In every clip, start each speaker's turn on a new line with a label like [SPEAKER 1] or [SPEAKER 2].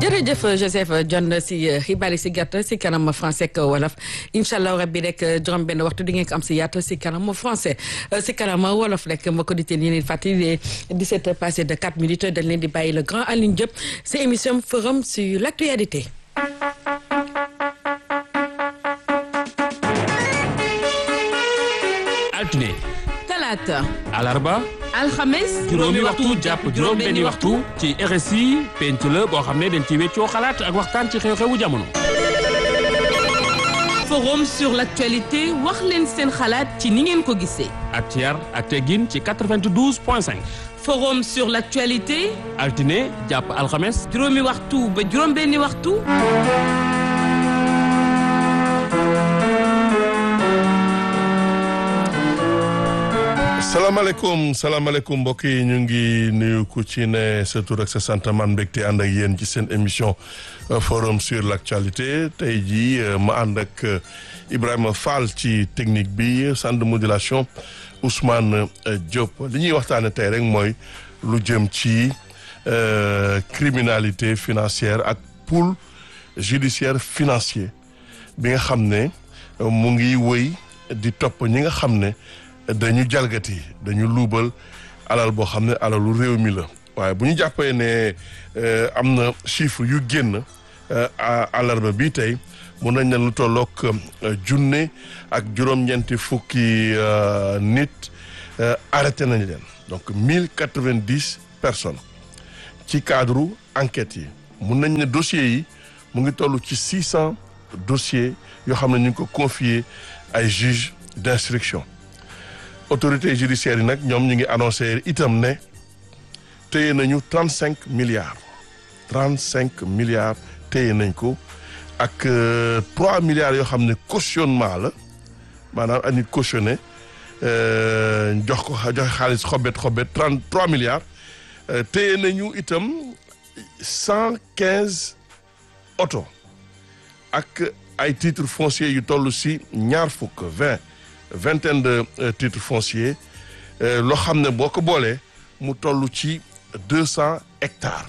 [SPEAKER 1] jërëjëf Joseph John si xibaar yi si gàtt si kanam français ak wolof incha allah rabbi rek juróom benn waxtu di ngeen ko am si yaatu si kanam français si kanam wolof rek ma ko di teen yéen fàttali 17 heures passé de 4 minutes dañ leen di bàyyi le grand Alioune Diop si émission forum sur l' actualité.
[SPEAKER 2] altine
[SPEAKER 3] talaata
[SPEAKER 2] alarba
[SPEAKER 3] alxames
[SPEAKER 2] juróomi waxtu jàpp juróom benni waxtu ci RSI penc la boo xam ne dañ ci weccoo xalaat ak waxtaan ci xew-xewu jamono
[SPEAKER 3] forum sur l'actualité wax leen seen xalaat ci ni ngeen ko gisee
[SPEAKER 2] ak ci yar ak teggin ci 92 point 5
[SPEAKER 3] forum sur l'actualité
[SPEAKER 2] altine jàpp alxames
[SPEAKER 3] juróomi waxtu ba juróom benni waxtu
[SPEAKER 4] salaamaaleykum salaamaaleykum mbokk yi ñu ngi nuyu ku ci ne sa tur ak sa sant man mbégte ànd ak yéen ci seen émission forum sur l' actualité tey jii ma ànd ak Ibrahima Fall ci technique bi centre de modulation Ousmane Diop li ñuy waxtaane tey rek mooy lu jëm ci criminalité financière ak pool judiciaire financier bi nga xam ne mu ngi wëy di topp ñi nga xam ne dañu jalgati dañu luubal alal boo xam ne alalu réew mi la waaye bu ñu jàppee ne am na chiffre yu génn àllarba bi tey mun nañ ne lu tollook junne ak juróom-ñeenti fukki nit arrêté nañ leen donc mille quatre-vingt-dix personnes ci cadre enquête yi mun nañ ne dossiers yi mu ngi toll ci six cent dossiers yoo xam ne ñu ngi ko confier ay juges d'instruction autorité judiciaire yi nag ñoom ñu ngi annoncé itam ne téye nañu trente cinq milliards trente cinq milliards téye nañ ko ak trois milliards yoo xam ne cautionnement la maanaam a nit cautionné jox ko joxe xaalis xobet xobet trente trois milliards téye nañu itam cent quinze oto ak ay titres fonciers yu toll si ñaar fukk vingt vingtaine de titres fonciers loo xam ne boo ko boolee mu toll ci deux cent hectares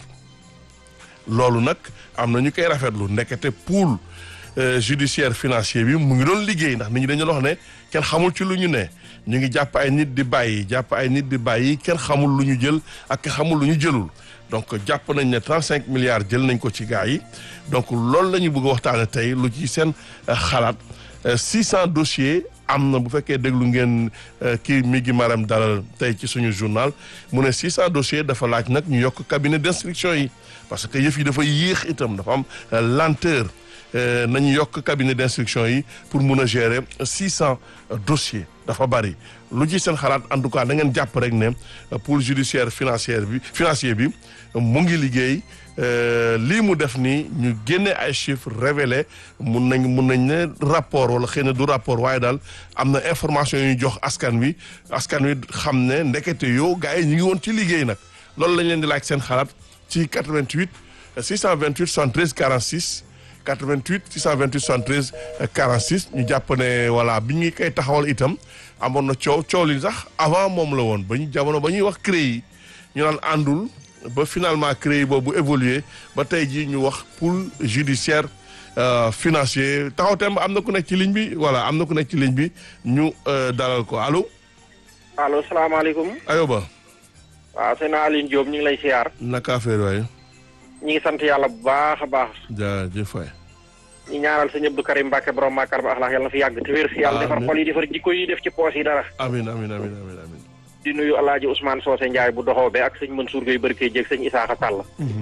[SPEAKER 4] loolu nag am na ñu koy rafetlu ndekete pool judiciaire financier bi mu ngi doon liggéey ndax nit ñi dañu wax ne kenn xamul ci lu ñu ne ñu ngi jàpp ay nit di bàyyi jàpp ay nit di bàyyi kenn xamul lu ñu jël ak kenn xamul lu ñu jëlul donc jàpp nañ ne trente cinq milliards jël nañ ko ci gaa yi donc loolu la ñu bëgg a waxtaane tey lu ci seen xalaat six cent dossiers am na bu fekkee déglu ngeen kii mi ngi maram dalal tey ci suñu journal mu ne 600 dossiers dafa laaj nag ñu yokk cabinet d'instruction yi parce que yëf yi dafa yéex itam dafa am lenteur nañu yokk cabinet d'instruction yi pour mun a gérer 600 dossiers dafa bari lu ci seen xalaat en tout cas da ngeen jàpp rek ne pôle judiciaire financière bi financier bi mu ngi liggéey lii mu def nii ñu génne ay chiffres révélé mun nañ mun nañ ne rapport wala xëy na du rapport waaye daal am na information yu ñu jox askan wi askan wi xam ne ndekete yow gars yi ñu ngi woon ci liggéey nag loolu lañ leen di laaj seen xalaat ci 88 628 73 46 88 628 73 46 ñu jàpp ne voilà bi ñu koy taxawal itam amoon na coow coow li sax avant moom la woon ba ñu jamono ba ñuy wax CREI yi ñu naan àndul. ba finalement CREI boobu évolué ba tey jii ñu wax pool judiciaire financier taxaw temb am na ku nekk ci ligne bi voilà am na ku nekk ci ligne bi ñu dalal ko allo.
[SPEAKER 5] allo salaamaaleykum.
[SPEAKER 4] ayoba.
[SPEAKER 5] waaw sëñ Alioune Diop ñu ngi lay siyaar.
[SPEAKER 4] naka affaire waaye.
[SPEAKER 5] ñu ngi sant yàlla bu baax a baax.
[SPEAKER 4] jaajëf waay.
[SPEAKER 5] ñu ñaanal sëñ Abdou Karim Mbacke borom Makar ba axlaax yàlla na fi yàgg te wér. yàlla defar xol yi defar jikko yi def ci poos yi dara.
[SPEAKER 4] amiin amiin amiin amiin amiin.
[SPEAKER 5] di nuyu alaaji Ousmane Socé Ndiaye bu doxoobe ak sëñ Mansour Gueye Barke Dieg sëñ Isaaxa Sall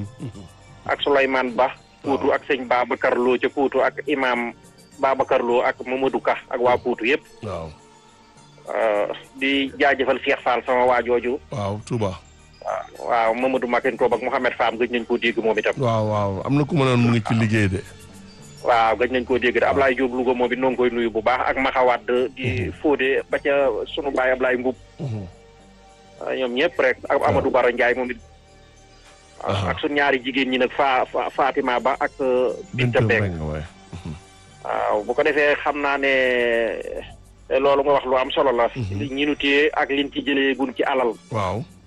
[SPEAKER 5] ak Souleymane Ba Poutou ak sëñ Babacar Lo ca Poutou ak imam Babacar Lo ak Mamadou Ka ak waa Poutou yëpp
[SPEAKER 4] waaw
[SPEAKER 5] di jaajëfal Cheikh Fall sama waa jooju
[SPEAKER 4] waaw Touba
[SPEAKER 5] waaw Mamadou Makin Toob ak Mouhamed Fam gëj nañ koo dégg moom itam
[SPEAKER 4] waaw waaw am na ku ma noon mu ngi ci liggéey de
[SPEAKER 5] waaw gëj nañ koo dégg de Ablaye Diop Louga moom it noo ngi koy nuyu bu baax ak Maxawaat di Fodé ba ca sunu baay Ablaye Mbub ñoom ñëpp rek ak Amadou Baro Ndiaye moom it ak suñ ñaari jigéen ñi nag fa Fatima Ba ak Binta Mbeng waaw bu ko defee xam naa ne loolu nga wax lu am solo la ñi nu téye ak liñ ci jëlee gun ci alal
[SPEAKER 4] waaw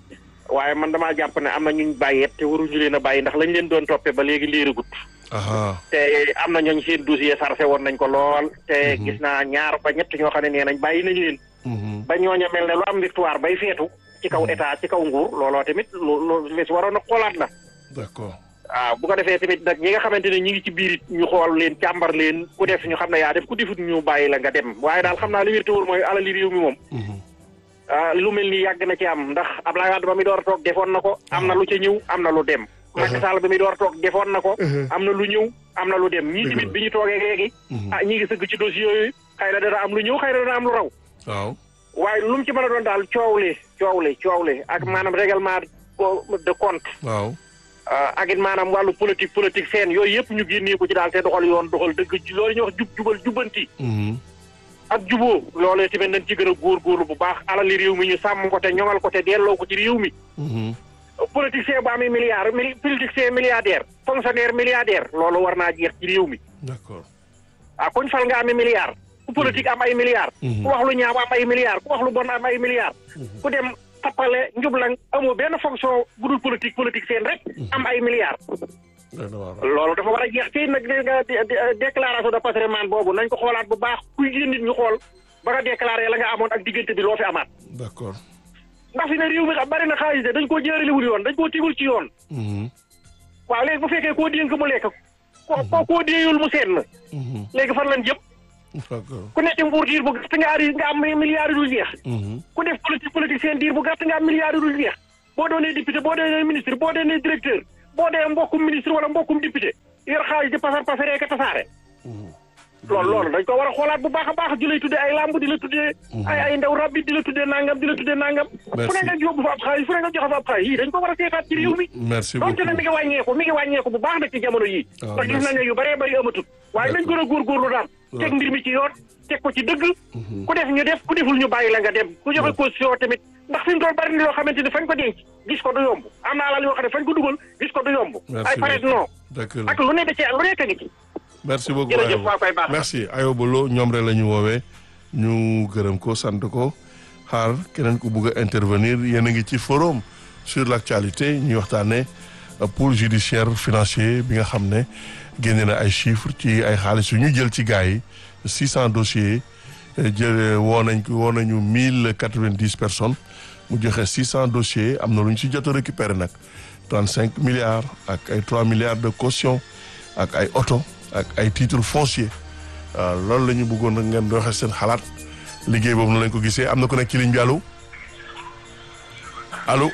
[SPEAKER 5] waaye man damaa jàpp ne am na ñuñ bàyyeet te waruñu leen a bàyyi ndax lañ leen doon toppee ba léegi liiragut
[SPEAKER 4] aha
[SPEAKER 5] te am na ñooñ seen dossier sarse woon nañ ko lool te gis naa ñaar ba ñett ñoo xam ne nee nañ bàyyi nañ leen
[SPEAKER 4] mhm,
[SPEAKER 5] ba ñooña mel ne lu am victoire bay feetu ci kaw état ci kaw nguur looloo tamit lu lu lu si waroon a xoolaat la
[SPEAKER 4] d'accord
[SPEAKER 5] waaw bu ko defee tamit nag ñi nga xamante ne ñi ngi ci biir it ñu xool leen càmbar leen ku def ñu xam ne yaa def ku defut ñu bàyyi la nga dem waaye daal xam naa li wér te wóor mooy alali réew mi moom
[SPEAKER 4] mhm,
[SPEAKER 5] ah lu mel ni yàgg na ci am ndax Abdoulaye Wade ba mi door a toog defoon na ko am na lu ca ñëw am na lu dem Macky Sall ba mi door a toog defoon na ko am na lu ñëw am na lu dem ñii tamit bi ñu toogee léegi
[SPEAKER 4] mhm.
[SPEAKER 5] ah ñi ngi sëgg ci dossier yooyu xëy na dana am lu ñëw xëy na dana am lu raw
[SPEAKER 4] waaw
[SPEAKER 5] waaye lu mu ci mën a doon daal coow li coow li coow li ak maanaam règlement de compte
[SPEAKER 4] waaw
[SPEAKER 5] ah, ak it maanaam wàllu politique politique seen yooyu yëpp ñu génnee ko ci daal te doxal yoon doxal dëgg loolu ñuy wax jub jubal jubbanti
[SPEAKER 4] mhm,
[SPEAKER 5] ak juboo loolee tamit nañ ci gën a góorgóorlu bu baax alali réew mi ñu sàmm ko te ñoŋal ko te delloo ko ci réew mi
[SPEAKER 4] mhm,
[SPEAKER 5] politicien bu amee milliard mili politicien milliardaire fonctionnaire milliardaire loolu war naa jeex ci réew mi
[SPEAKER 4] d'accord
[SPEAKER 5] ah kuñ fal nga amee milliard ku politique am ay milliards
[SPEAKER 4] Mhm.
[SPEAKER 5] ku wax lu ñaaw am ay milliards ku wax lu bon am ay milliards ku dem tappale njublang amoo benn fonction bu dul politique politique seen rek am ay milliards
[SPEAKER 4] doy na waar.
[SPEAKER 5] loolu dafa war a jeex ci nag dé- dé- dé- déclaration de patrimoine boobu nañ ko xoolaat bu baax kuy yéen nit ñu xool ba nga déclaré la nga amoon ak diggante bi loo fi amaat
[SPEAKER 4] d'accord
[SPEAKER 5] ndax fi ne réew mi bari na xaalis de dañ koo jëraliwul yoon dañ koo tigul ci yoon
[SPEAKER 4] mhm,
[SPEAKER 5] waaw léegi bu fekkee koo dénk mu lekk ko ko koo déeyul mu seen
[SPEAKER 4] mhm,
[SPEAKER 5] léegi fan lañ jëm
[SPEAKER 4] d'accord
[SPEAKER 5] ku nekk nguur diir bu gàtt nga ari nga am milliards yu dul jeex
[SPEAKER 4] mhm,
[SPEAKER 5] ku def politique politique seen diir bu gàtt nga am milliards yu dul jeex boo doonee député boo doonee ministre boo doonee directeur boo dee mbokkum ministre wala mbokkum député yor xaalis di pasar pasaree ka tasaare
[SPEAKER 4] mhm.
[SPEAKER 5] loolu loolu dañ ko war a xoolaat bu baax a baax di lay tuddee ay lamb di la tuddee ay ay ndaw rabbi di la tuddee nangam di la tuddee nangam fu ne
[SPEAKER 4] Merci.
[SPEAKER 5] nga yóbbu fa ab xaalis fu ne nga joxe fa ab xaalis yii dañ ko war a seetaat ci réew mi
[SPEAKER 4] merci
[SPEAKER 5] donte nag mi
[SPEAKER 4] beaucoup
[SPEAKER 5] ngi wàññeeku mi ngi wàññeeku bu baax nag ci jamono yii
[SPEAKER 4] Ah,
[SPEAKER 5] ndax gis
[SPEAKER 4] merci.
[SPEAKER 5] nañ ne yu bëree bëri amatul waaye nañ gën a góorgóorlu daal teg mbir mi ci yoon teg ko ci dëgg ku def ñu def ku deful ñu bàyyi la nga dem ku joxe caution tamit ndax fi mu toll bari na loo xamante ni fañ ko denc gis ko du yomb am na alal yoo xam ne fañ ko dugal gis ko du yomb
[SPEAKER 4] Merci
[SPEAKER 5] ay paret non
[SPEAKER 4] d'accord
[SPEAKER 5] ak lu ne da cee lu nekk ngi ci
[SPEAKER 4] merci beaucoup
[SPEAKER 5] jërëjëf
[SPEAKER 4] Ayoba.
[SPEAKER 5] waa koy baax
[SPEAKER 4] merci Ayoba Lo ñoom rek la ñu woowee ñu gërëm ko sant ko xaar keneen ku bugg a intervenir yéen a ngi ci forum sur l'actualité ñuy waxtaanee pôle judiciaire financier bi nga xam ne génne na ay chiffres ci ay xaalis yu ñu jël ci gars yi 600 dossiers jël woo nañ ko woo nañu 1090 personnes mu joxe 600 dossiers am na lu ñu ci jot a récupérer nag 35 milliards ak ay 3 milliards de caution ak ay oto ak ay titres fonciers waaw loolu la ñu bëggoon nag ngeen doxee seen xalaat liggéey boobu noonu lañ ko gisee am na ku nekk ci ligne bi allo allo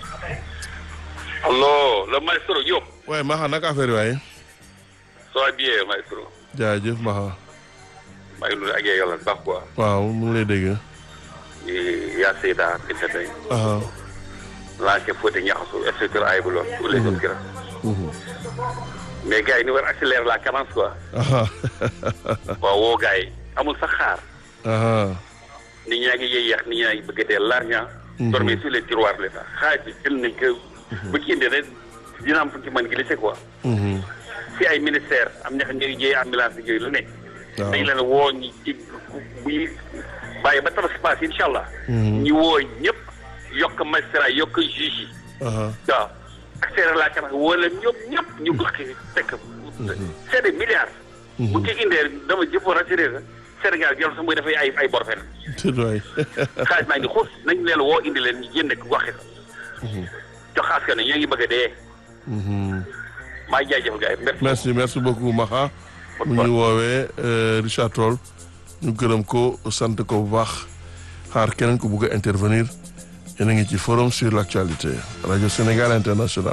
[SPEAKER 6] Allo, le maestro Diop.
[SPEAKER 4] waaye Maxa naka affaire yi waaye
[SPEAKER 6] Ça va bien, maestro.
[SPEAKER 4] jaajëf Maxa
[SPEAKER 6] maa ngi nuyu ak yàlla bu baax quoi.
[SPEAKER 4] waaw mu ngi lay dégg
[SPEAKER 6] yaa Seyda Binta Mbaye.
[SPEAKER 4] aha
[SPEAKER 6] laajte Fodé Niakhasso et cetera ay bu lool. tous les autres gars. mais gars yi ni war accélérer la cadence quoi.
[SPEAKER 4] aha
[SPEAKER 6] waaw woo gars yi amul sax xaar.
[SPEAKER 4] aha
[SPEAKER 6] nit ñaa ngi yéex nit ñaa ngi bëgg a dee l'argent. dormir sur les tiroirs de l'État xaalis bi jël nañ ko. bu ci indee rek dina am fu ci mën glisser quoi.
[SPEAKER 4] mhm
[SPEAKER 6] si ay ministère am ñax ñuy jëyee ambulance bi yooyu lu nekk.
[SPEAKER 4] waaw
[SPEAKER 6] dañ leen woo ñi ci buy bàyyi ba tabaski paas incha allah.
[SPEAKER 4] Mhm.
[SPEAKER 6] ñi woo ñëpp yokk magistrat yokk juge yi.
[SPEAKER 4] aha
[SPEAKER 6] waaw accélérer la cadence woo leen ñoom ñëpp ñu gox ki fekk. c'est des milliards. bu ci indee dama jëpp war a assuré la Sénégal jarul sax muy dafay ay ay bor fenn.
[SPEAKER 4] tëdd waay
[SPEAKER 6] xaalis maa ngi xuus nañ leen woo indi leen ñu jënd ko goxi ko. jox askan wi ñoo ngi bëgg a dee.
[SPEAKER 4] Mhm.
[SPEAKER 6] maa ngi jaajëfal gars yi merci.
[SPEAKER 4] merci merci beaucoup Maxa mu ñu woowee euh, Richard Toll ñu gërëm ko sant ko bu baax xaar keneen ko bugg a intervenir yéen a ngi ci forum sur l'actualité radio Sénégal international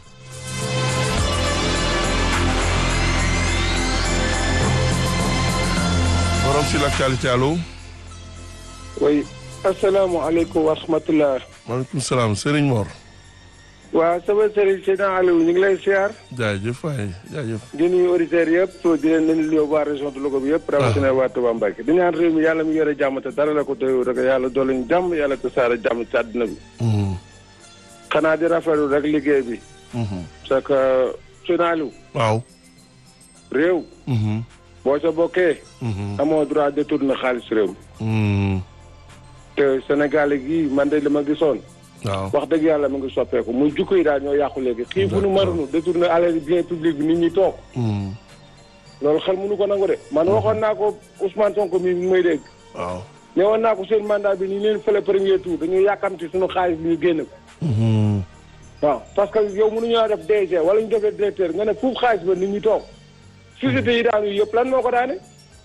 [SPEAKER 4] forum sur l'actualité allo
[SPEAKER 7] oui asalaamaaleykum wa rahmatulah.
[SPEAKER 4] maaleykum salaam Serigne Mor
[SPEAKER 7] waa sama sëriñ Seydina Aliou ñu ngi lay siyaar
[SPEAKER 4] jaajëf waay jaajëf
[SPEAKER 7] di nuyu auditeurs yëpp di leen leen nuyu waa région de Louga bi yëpp. rawatina waa Touba Mbacké di ñaan réew mi yàlla mi yore jàmm te dara la ko doyoo rek yàlla doole ñu jàmm yàlla te saara jàmm ci àddina bi.
[SPEAKER 4] Mhm,
[SPEAKER 7] xanaa di rafetlu rek liggéey bi.
[SPEAKER 4] mhm.
[SPEAKER 7] parce que Seydina Aliou
[SPEAKER 4] waaw
[SPEAKER 7] réew
[SPEAKER 4] Mhm,
[SPEAKER 7] boo ca bokkee.
[SPEAKER 4] mhm,
[SPEAKER 7] amoo droit détourner xaalis réew mi.
[SPEAKER 4] mhm,
[SPEAKER 7] te Sénégal gii man de li ma gisoon.
[SPEAKER 4] waaw
[SPEAKER 7] wax dëgg yàlla mu ngi soppeeku muy jukko yi daal ñoo yàqu léegi xiifu nu marunu détourné alal bien public bi nit ñi toog
[SPEAKER 4] Mm.
[SPEAKER 7] loolu xel mënu ko nangu de man waxoon naa ko Ousmane Sonko mi mi may dégg
[SPEAKER 4] waaw
[SPEAKER 7] ne woon naa ko seen mandat bi ni leen fële premier tour dañu yàkkamti suñu xaalis bi ñu génn ko
[SPEAKER 4] Mhm.
[SPEAKER 7] waaw parce que yow mënuñoo def DG wala ñu defee directeur nga ne foofu xaalis ba nit ñi toog société yi daanu yëpp lan moo ko daane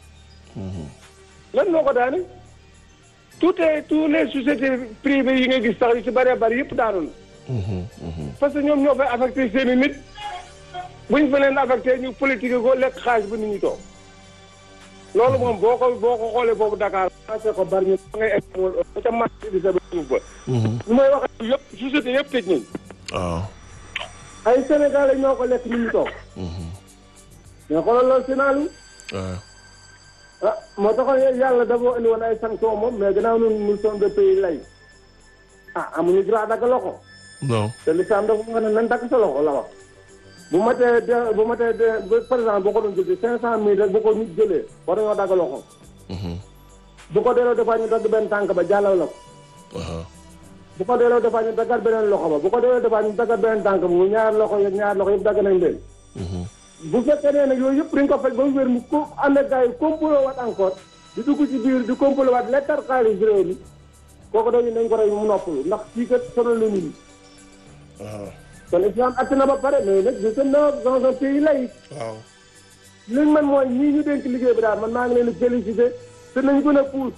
[SPEAKER 7] lan moo ko daane tout est tous les sociétés privées yi nga gis sax yu ci bëree bëri yëpp daanu na
[SPEAKER 4] Mhm. Mhm.
[SPEAKER 7] parce que ñoom ñoo fay affecté seen i nit bu ñu fa leen affecté ñu politique ko lekk xaalis ba nit ñi toog loolu moom boo ko boo ko xoolee boobu Dakar passé ko bari ñu ba ngay egg ba ca marché bi sa ba suuf ba
[SPEAKER 4] Mhm.
[SPEAKER 7] lu may wax yëpp société yëpp tëj nañ
[SPEAKER 4] waaw
[SPEAKER 7] ay Sénégalais ñoo ko lekk nit ñi toog mais xoolal loolu Sénégal
[SPEAKER 4] waaw
[SPEAKER 7] ah moo taxoon yàlla dafa indi woon ay sanctions moom mais gannaaw ñun nous sommes des pays lay ah amuñu droit dagg loxo
[SPEAKER 4] non
[SPEAKER 7] te l'islam dafa wax ne nañ dagg sa loxo la wax bu ma tee de bu ma tee de ba par exemple boo ko doon jëlee cinq cent mille rek bu ko nit jëlee war nañoo dagg loxo bu ko delloo defaa ñu dagg benn tànk ba jàllal la ko
[SPEAKER 4] waaw
[SPEAKER 7] bu ko delloo defaa ñu daggat beneen loxo ba bu ko delloo defaa ñu daggat beneen tànk ba bu ñaar loxo yeeg ñaar loxo yëpp dagg nañ leen bu fekkee nee nag yooyu yëpp dañ ko faj ba mu wér mu ko ànd ak gars yi complot waat encore di dugg ci biir di complot waat lettar xaalis réew mi kooku dañu nañ ko rey mu noppalu ndax kii kat sonal la nit ñi
[SPEAKER 4] waaw
[SPEAKER 7] kon islam atte na ba pare mais nag je sais na dans un pays laïque
[SPEAKER 4] waaw
[SPEAKER 7] li man mooy ñii ñu dénk liggéey bi daal man maa ngi leen di félicité te nañu gën a puus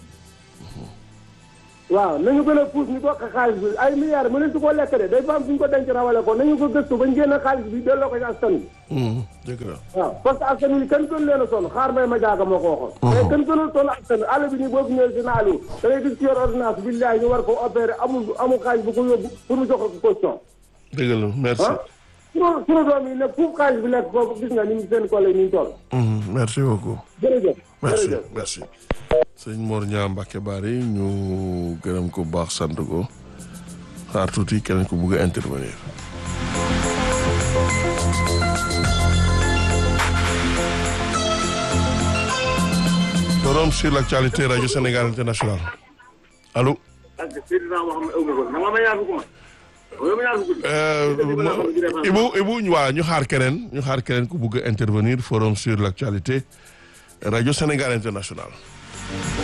[SPEAKER 7] waaw nañu gën a puus ñu bokk xaalis bi ay milliards mënees su ko lekk de day fa am fu ñu ko denc rawale ko nañu ko gëstu bañ génn xaalis bi delloo ko ci askan wi
[SPEAKER 4] Mhm. dëgg la
[SPEAKER 7] waaw parce que askan wi kenn gën leen a sonn xaar mbay ma jaaga moo ko waxoon mais kenn gënul sonn askan wi àll bi nii boo fi ñëwee si naalu da ngay gis ci yor ordonnance billahi ñu war ko opéré amul amul xaalis bu ko yóbbu pour mu jox ko caution
[SPEAKER 4] dëgg la merci
[SPEAKER 7] ah sunu sunu doom yi nag foofu xaalis bi nekk foofu gis nga ni ñu seen collègue ni ñu toll
[SPEAKER 4] Mhm. merci beaucoup
[SPEAKER 7] jërëjëf
[SPEAKER 4] merci
[SPEAKER 7] jërëjëf
[SPEAKER 4] merci sëñ Mor Niang Mbacke Bari ñu gërëm ko bu baax sant ko xaar tuuti keneen ko bugg a intervenir forum sur l'actualité radio Sénégal international allo Euh, Ibu Ibu ñu waa ñu xaar keneen ñu xaar keneen ku bugg a intervenir forum sur l'actualité radio Sénégal international